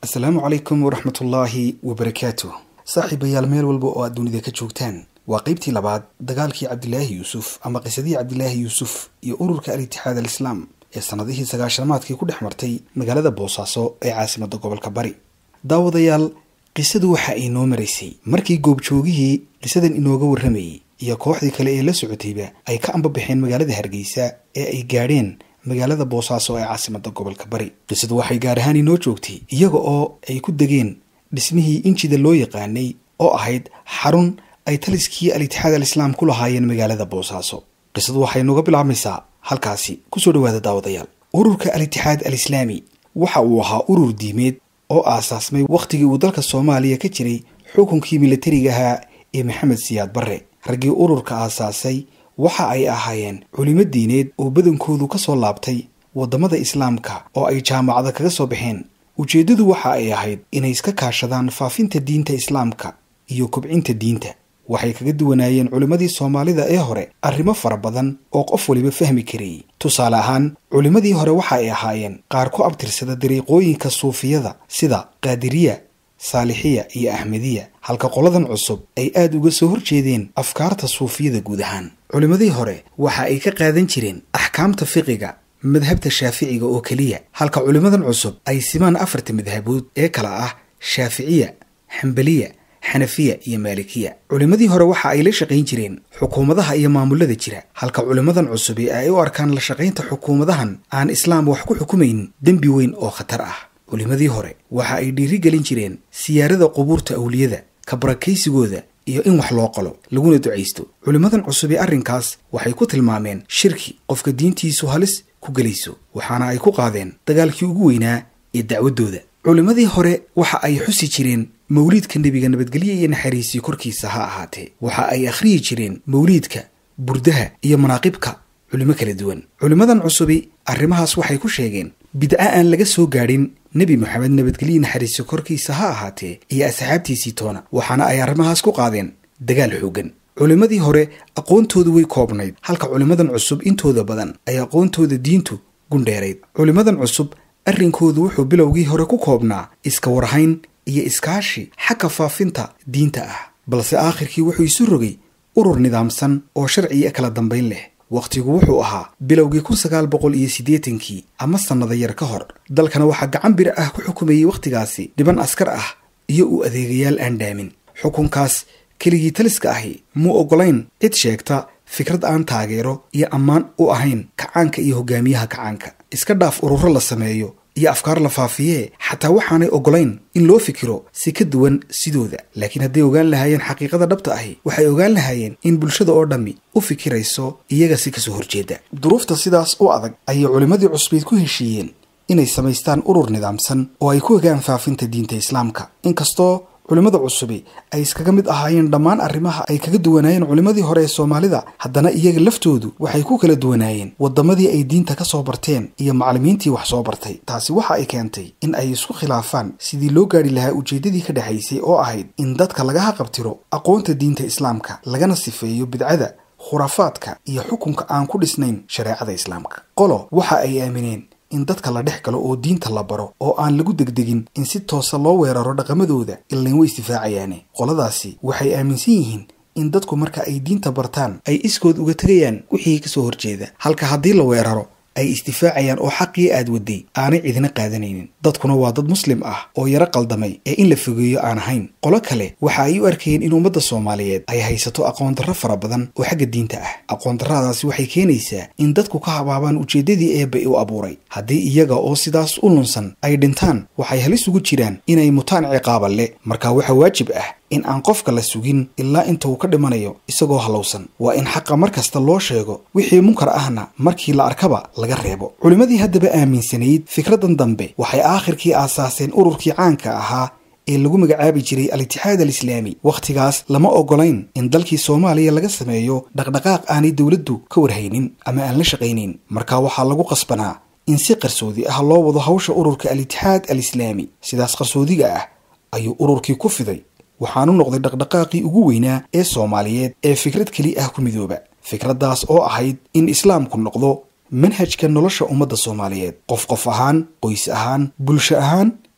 asalaamu calaykum waraxmatullaahi wabarakaatu saaxiibayaal meel walba oo aad dunida ka joogtaan waa qeybtii labaad dagaalkii cabdilaahi yuusuf ama qisadii cabdilaahi yuusuf iyo ururka al-itixaad al-islaam ee sannadihii sagaashamaadkii ku dhex martay magaalada boosaaso ee caasimadda gobolka bari daawadayaal qisadu waxa ay noo maraysay markii goobjoogihii qisadan inooga warramayey iyo kooxdii kale ee la socotayba ay ka ambabaxeen magaalada hargeysa ee ay gaadheen magaalada boosaaso ee caasimadda gobolka bari qisadu waxay gaar ahaan inoo joogtay iyaga oo ay ku degeen dhismihii injida loo yaqaanay oo ahayd xarun ay taliskii al-itixaad al-islaam ku lahaayeen magaalada boosaaso qisadu waxay nooga bilaabmaysaa halkaasi kusoo dhawaada daawadayaal ururka al-itixaad al-islaami waxa uu ahaa urur diimeed oo aasaasmay wakhtigii uu dalka soomaaliya ka jiray xukunkii milatariga ahaa ee maxamed siyaad barre raggii ururka aasaasay waxa ay ahaayeen culimo diineed oo badankoodu ka soo laabtay waddamada islaamka oo ay jaamacada kaga soo baxeen ujeeddadu waxa ay ahayd inay iska kaashadaan faafinta diinta islaamka iyo kobcinta diinta waxay kaga duwanaayeen culimmadii soomaalida ee hore arrimo fara badan oo qof waliba fahmi karayay tusaale ahaan culimmadii hore waxa ay ahaayeen qaar ku abtirsada dariiqooyinka suufiyada sida qaadiriya saalixiya iyo axmediya halka qoladan cusub ay aada uga soo horjeedeen afkaarta suufiyada guud ahaan culimmadii hore waxa ay ka qaadan jireen axkaamta fiqiga madhabta shaaficiga oo keliya halka culimmadan cusub ay simaan afarta madhabood ee kala ah shaaficiya xambaliya xanafiya iyo maalikiya culimmadii hore waxa ay la shaqayn jireen xukuumadaha iyo maamulada jira halka culimmadan cusub ee ay u arkaan la shaqaynta xukuumadahan aan islaam wax ku xukumayn dembi weyn oo khatar ah culimmadii hore waxa ay dhiiri gelin jireen siyaarada qubuurta awliyada ka barakaysigooda iyo in wax loo qalo laguna ducaysto culimmadan cusub ee arrinkaas waxay ku tilmaameen shirki qofka diintiisu halis ku gelayso waxaana ay ku qaadeen dagaalkii ugu weynaa ee dacwaddooda culimmadii hore waxa ay xusi jireen mawliidka nebiga nabadgelye iyo naxariisii korkiisa ha ahaatee waxa ay akhriyi jireen mawliidka burdaha iyo manaaqibka culimo kala duwan culimmadan cusubi arrimahaas waxay ku sheegeen bidco aan laga soo gaadhin nebi moxamed nabadgelye naxariisi korkiisa ha ahaatee iyo asxaabtiisii toona waxaana ay arrimahaas ku qaadeen dagaal xooggan culimmadii hore aqoontoodu way koobnayd halka culimmadan cusub intooda badan ay aqoontooda diintu gundheerayd culimmadan cusub arrinkoodu wuxuu bilowgii hore ku koobnaa iska warhayn iyo iskaashi xagga faafinta diinta ah balse aakhirkii wuxuu isu rogay urur nidaamsan oo sharciya kala dambayn leh wakhtigu wuxuu ahaa bilowgii kun sagaal boqol iyo siddeetankii ama sannada yar ka hor dalkana waxaa gacan bir ah ku xukumayey wakhtigaasi dhiban askar ah iyo uu adeegayaal aan dhaamin xukunkaas keligii taliska ahi muu oggolayn cid sheegta fikrad aan taageero iyo ammaan u ahayn kacaanka iyo hogaamiyaha kacaanka iska dhaaf ururo la sameeyo iyo afkaar la faafiyee xataa waxaanay oggolayn in loo fikiro si ka duwan sidooda laakiin hadday ogaan lahaayeen xaqiiqada dhabta ahi waxay ogaan lahaayeen in bulshada oo dhammi u fikirayso iyaga si kasoo horjeeda duruufta sidaas u adag ayay culimmadii cusbeyd ku heshiiyeen inay samaystaan urur nidaamsan oo ay ku hogaan faafinta diinta islaamka inkastoo culimmada cusubi ay iskaga mid ahaayeen dhammaan arrimaha ay kaga duwanaayeen culimmadii hore ee soomaalida haddana iyaga laftoodu waxay ku kala duwanaayeen waddamadii ay diinta ka soo barteen iyo macallimiintii wax soo bartay taasi waxa ay keentay in ay isku khilaafaan sidii loo gaadhi lahaa ujeeddadii ka dhexaysay oo ahayd in dadka laga haqabtiro aqoonta diinta islaamka lagana sifeeyo bidcada khuraafaadka iyo xukunka aan ku dhisnayn shareecada islaamka qolo waxa ay aamineen in dadka la dhex galo oo diinta la baro oo aan lagu degdegin in si toosa loo weeraro dhaqamadooda ilayn way isdifaacayaane qoladaasi waxay aaminsan yihiin in dadku marka ay diinta bartaan ay iskood uga tegayaan wixii kasoo horjeeda halka haddii la weeraro ay isdifaacayaan oo xaqii aad waday aanay cidina qaadanaynin dadkuna waa dad muslim ah oo yaro qaldamay ee in la fogeeyo aan ahayn qolo kale waxa ay u arkayeen in ummadda soomaaliyeed ay haysato aqoondarro fara badan oo xagga diinta ah aqoondarradaasi waxay keenaysaa in dadku ka habaabaan ujeeddadii eebba u abuuray haddii iyaga oo sidaas u lunsan ay dhintaan waxay halis ugu jiraan inay mutaan ciqaaba le marka waxaa waajib ah in aan qofka la sugin ilaa inta uu ka dhimanayo isagoo hallowsan waa in xaqa mar kasta loo sheego wixii munkar ahna markii la arkaba laga reebo culimmadii haddaba aaminsanayd fikraddan dambe waxay aakhirkii aasaaseen ururkii caanka ahaa ee lagu magacaabi jiray al-itixaad al-islaami wakhtigaas lama oggolayn in dalkii soomaaliya laga sameeyo dhaqdhaqaaq aanay dowladdu ka warhaynin ama aan la shaqaynayn marka waxaa lagu qasbanaa in si qarsoodi ah loo wado hawsha ururka al-itixaad al-islaami sidaas qarsoodiga ah ayuu ururkii ku fiday waxaanu noqday dhaqdhaqaaqii ugu weynaa ee soomaaliyeed ee fikrad keli ah ku midooba fikraddaas oo ahayd in islaamku noqdo manhajka nolosha ummadda soomaaliyeed qof qof ahaan qoys ahaan bulsho ahaan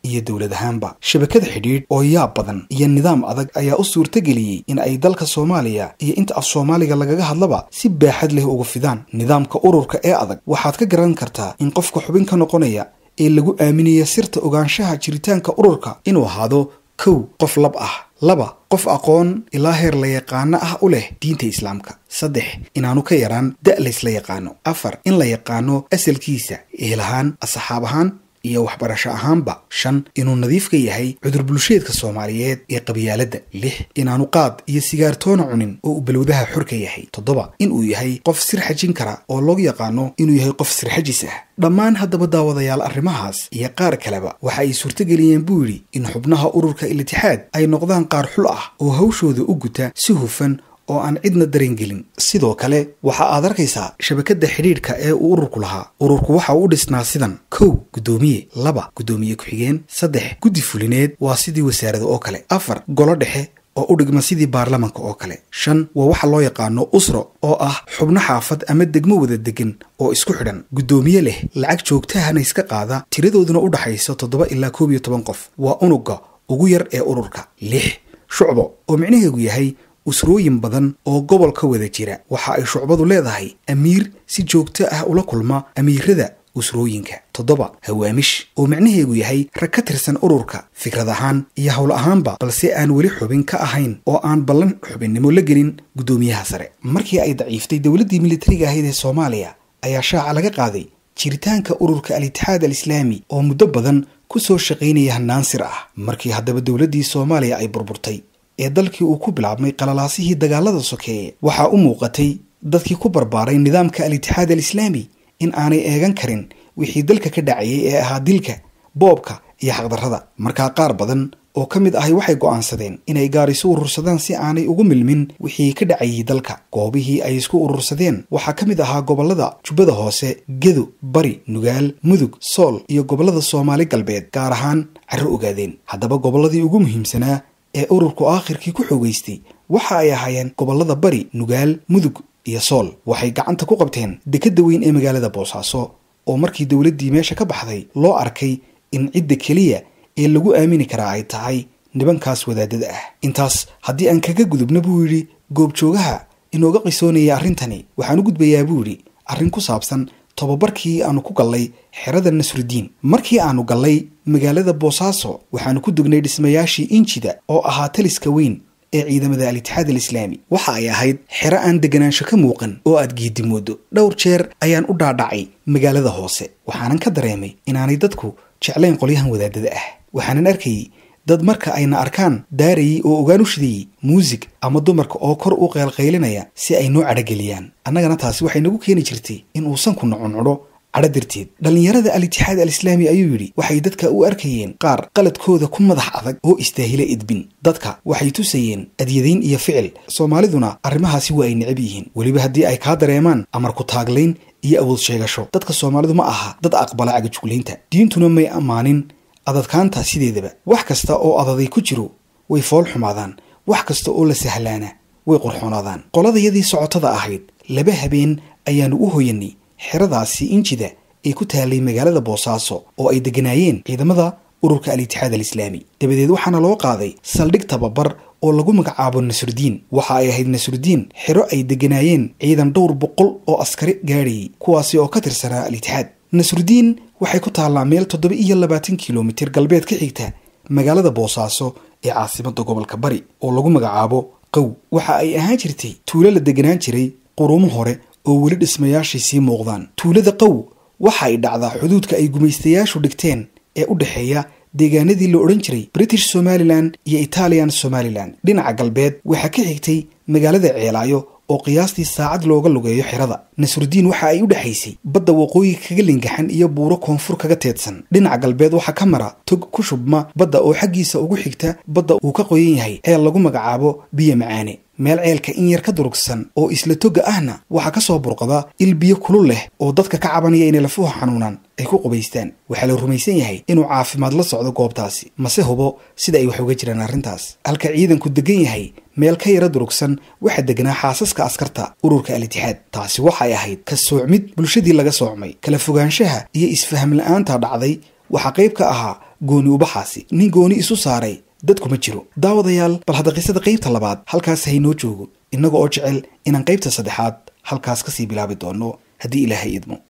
iyo dowlad ahaanba shabakada xidhiidh oo yaab badan iyo nidaam adag ayaa u suurtageliyey in ay dalka soomaaliya iyo inta af soomaaliga lagaga hadlaba si baaxad leh uga fidaan nidaamka ururka ee adag waxaad ka garan kartaa in qofka xubin ka noqonaya ee lagu aaminaya sirta ogaanshaha jiritaanka ururka inuu ahaado kow qof lab ah laba qof aqoon ilaa heer la yaqaano ah u leh diinta islaamka saddex inaanu ka yaraan da' laysla yaqaano afar in la yaqaano asalkiisa ehel ahaan asxaab ahaan iyo waxbarasho ahaanba shan inuu nadiif ka yahay cudur bulsheedka soomaaliyeed ee qabyaaladda lix inaanu qaad iyo sigaartoona cunin oo uu balwadaha xor ka yahay toddoba inuu yahay qof sir xajin kara oo loogu yaqaano inuu yahay qof sirxajis ah dhammaan haddaba daawadayaal arrimahaas iyo qaar kaleba waxa ay suurtageliyeen buu yidhi in xubnaha ururka ilitixaad ay noqdaan qaar xul ah oo hawshooda u guta si hufan oo aan cidna dareengelin sidoo kale waxa aad arkaysaa shabakadda xidhiidhka ee uu ururku lahaa ururku waxa uu u dhisnaa sidan kow guddoomiye laba guddoomiye ku-xigeen saddex guddi fulineed waa sidii wasaarada oo kale afar golo dhexe oo u dhigma sidii baarlamanka oo kale shan waa waxa loo yaqaano usro oo ah xubno xaafad ama degmo wada degan oo isku xidhan guddoomiye leh lacag joogtahana iska qaada tiradooduna u dhaxayso toddoba ilaa koob iyo toban qof waa unugga ugu yar ee ururka lix shucbo oo micnaheegu yahay usrooyin badan oo gobolka wada jira waxa ay shucbadu leedahay amiir si joogto ah ula kulma amiirada usrooyinka toddoba hawaamish oo micnaheegu yahay rag ka tirsan ururka fikrad ahaan iyo howl ahaanba balse aan weli xubin ka ahayn oo aan ballan xubinnimo la gelin guddoomiyaha sare markii ay daciiftay dowladdii militariga ahayd ee soomaaliya ayaa shaaca laga qaaday jiritaanka ururka al-itixaad al islaami oo muddo badan ku soo shaqaynaya hannaan sir ah markii haddaba dowladdii soomaaliya ay burburtay ee dalkii uu ku bilaabmay qalalaasihii dagaalada sokeeye waxaa u muuqatay dadkii ku barbaaray nidaamka al-itixaad al islaami in aanay eegan karin wixii dalka ka dhacayay ee ahaa dilka boobka iyo xaqdarrada markaa qaar badan oo ka mid ahay waxay go'aansadeen inay gaarisu urursadaan si aanay ugu milmin wixii ka dhacayay dalka goobihii ay isku urursadeen waxaa ka mid ahaa gobollada jubbada hoose gedo bari nugaal mudug sool iyo gobollada soomaali galbeed gaar ahaan carro ogaadeen haddaba gobolladii ugu muhiimsanaa ee ururku aakhirkii ku xoogaystay waxa ay ahaayeen gobollada bari nugaal mudug iyo sool waxay gacanta ku qabteen dekedda weyn ee magaalada boosaaso oo markii dowladdii meesha ka baxday loo arkay in cidda keliya ee lagu aamini karaa ay tahay nibankaas wadaadada ah intaas haddii aan kaga gudubna buu yidhi goobjoogaha inooga qisoonaya arrintani waxaan u gudbayaa buu yidhi arrin ku saabsan tobabarkii aanu ku gallay xerada nasrudiin markii aanu gallay magaalada boosaaso waxaanu ku dugnay dhismayaashii injida oo ahaa taliska weyn ee ciidamada al-itixaad al islaami waxa ay ahayd xero aan deganaansho ka muuqan oo aad geedi moodo dhowr jeer ayaan u dhaadhacay magaalada hoose waxaanan ka dareemay inaanay dadku jeclayn qolyahan wadaadada ah waxaanan arkayay dad marka ayna arkaan daarayay oo ogaan u shidayey muusig ama dumarka oo kor u qeylqaylinaya si ay noo cadhogeliyaan annagana taasi waxay nagu keeni jirtay in uusan ku nocuncudho cadho darteed dhallinyarada al-itixaad al islaami ayuu yidhi waxay dadka u arkayeen qaar qaladkooda ku madax adag oo istaahila idbin dadka waxay tusayeen adyadayn iyo ficil soomaaliduna arrimahaasi waa ay necab yihiin weliba haddii ay kaa dareemaan amar ku taaglayn iyo awood sheegasho dadka soomaalidu ma aha dad aqbala cagajuglaynta diintuna may ammaanin adadkaanta sideedaba wax kasta oo adaday ku jiro way fool xumaadaan wax kasta oo la sahlaana way qurxoonaadaan qoladayadii socotada ahayd laba habeen ayaanu u hoyanay xeradaasi injida ee ku taalay magaalada boosaaso oo ay degganaayeen ciidamada ururka al-itixaad al islaami dabadeed waxaana loo qaaday saldhig tababar oo lagu magacaabo nasrudiin waxa ay ahayd nasrudiin xero ay degganaayeen ciidan dhowr boqol oo askari gaadhayay kuwaasi oo ka tirsanaa al-itixaad nasrudiin waxay ku taallaa meel toddoba iyo labaatan kilomitir galbeed ka xigta magaalada boosaaso ee caasimadda gobolka bari oo lagu magacaabo qow waxa ay ahaan jirtay tuulo la deganaan jiray quruumo hore oo weli dhismayaashay sii muuqdaan tuulada qow waxa ay dhacdaa xuduudka ay gumaystayaashu dhigteen ee u dhexeeya deegaanadii la odhan jiray british somalilan iyo italian somalilan dhinaca galbeed waxaa ka xigtay magaalada ceelaayo oo qiyaastii saacad looga lugeeyo xerada nasrudiin waxa ay u dhexaysay badda waqooyi kaga lingaxan iyo buuro koonfur kaga teedsan dhinaca galbeed waxaa ka mara tog ku shubma badda oo xaggiisa ugu xigta badda uu ka qoyan yahay ceel lagu magacaabo biyo macaane meel ceelka in yar ka durugsan oo isla toga ahna waxaa ka soo burqada il biyo kulul leh oo dadka ka cabanaya inay lafuha xanuunaan ay ku qubaystaan waxaa la rumaysan yahay inuu caafimaad la socdo goobtaasi mase hubo sida ay wax uga jiraan arrintaas halka ciidanku degan yahay meel ka yara durugsan waxaa deganaa xaasaska askarta ururka al-itixaad taasi waxay ahayd ka soocmid bulshadii laga soocmay kala fogaanshaha iyo isfaham la-aanta dhacday waxaa qayb ka ahaa gooni ubaxaasi nin gooni isu saaray dadkuma jiro daawadayaal bal hadda qisada qaybta labaad halkaas haynoo joogo innaga oo jecel inaan qaybta saddexaad halkaas kasii bilaabi doono haddii ilaahay idmo